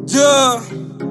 Yeah.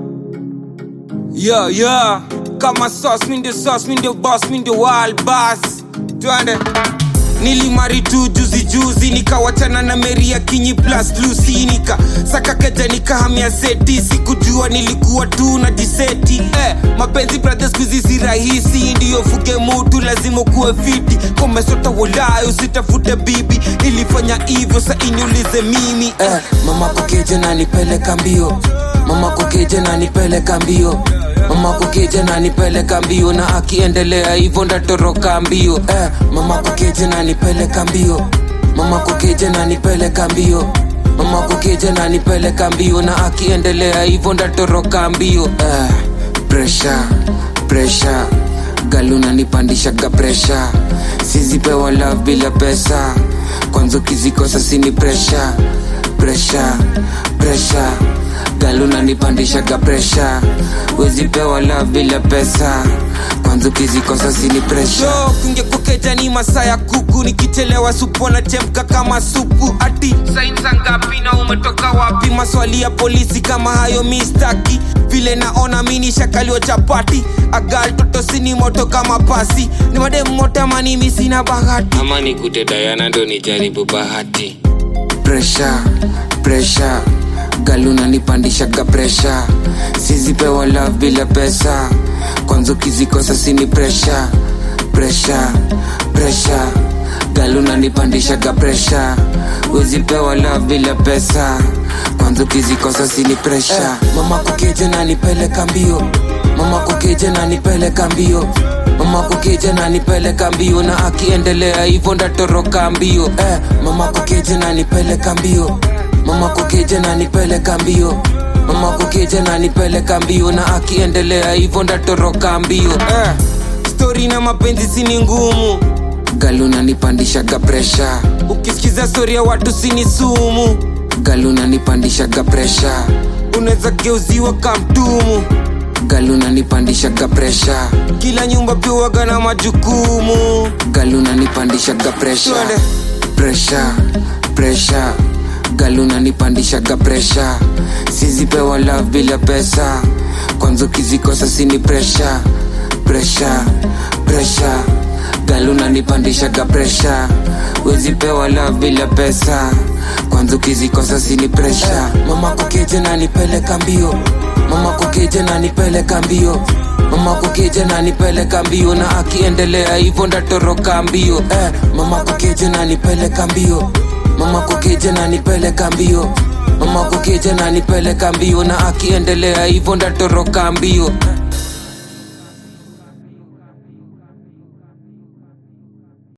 Yeah, yeah. Kama sauce, mi ndio sauce, mi ndio boss, mi ndio wild boss. Twende. Nilimari tu juzi juzi nikawachana na Mary ya Kinyi plus Lucy nika saka keja nikahamia seti sikujua nilikuwa tu na diseti eh, mapenzi brothers kuzi si rahisi ndiyo fuge mutu lazima kuwe fiti komesota walayo usitafute bibi nilifanya hivyo sa iniulize mimi eh, mama kukeje na nipeleka mbio mama kukeje na nipeleka mbio mama kukeje na nipeleka mbio na akiendelea hivyo ndatoroka mbio eh, mama kukeje na nipeleka mbio mama kukeje na nipeleka mbio mama kukeje na nipeleka mbio na akiendelea hivyo ndatoroka mbio eh, pressure pressure galuna nipandishaga presha sizipewa love bila pesa kwanza ukizikosa sini presha presha presha galuna nipandishaga presha wezipewa love bila pesa kwanza ukizikosa sini presha Yo, kungekukeja ni masaa ya kuku nikichelewa supu nachemka kama supu ati sainza ngapi na umetoka wapi maswali ya polisi kama hayo mistaki vile naona mini shakalio chapati agal toto sini moto kama pasi ni mademu moto ama mimi sina bahati ama nikute dayana ndo nijaribu bahati presha presha galuna nipandishaga presha sizipewa love bila pesa kwanza ukizikosa sini presha presha presha galuna nipandishaga presha wezipewa love bila pesa kwanza ukizikosa sini presha eh, mama kukeje na nipeleka mbio mama kukeje na nipeleka mbio mama kukeje na nipeleka mbio na akiendelea hivyo ndatoroka mbio eh, mama kukeje na nipeleka mbio mama kukeje na nipeleka mbio mama kukeje na nipeleka mbio na akiendelea hivyo ndatoroka mbio eh, stori na mapenzi sini ngumu galuna nipandishaga presha ukisikiza stori ya watu sini sumu galuna nipandishaga presha unaweza geuziwa kamtumu galuna nipandishaga presha kila nyumba piwaga na majukumu galuna nipandishaga presha Twende. presha presha galuna nipandishaga presha sizipewa love bila pesa kwanza ukizikosa sini presha presha presha galuna nipandishaga presha wezipewa love bila pesa kwanza ukizikosa sini presha mama kukeje na nipeleka mbio mama kukeje na nipeleka mbio mama kukeje na nipeleka mbio na akiendelea hivyo ndatoroka mbio eh, mama kukeje na nipeleka mbio mama kukeje na nipeleka mbio mama kukeje na nipeleka mbio na akiendelea hivyo ndatoroka mbio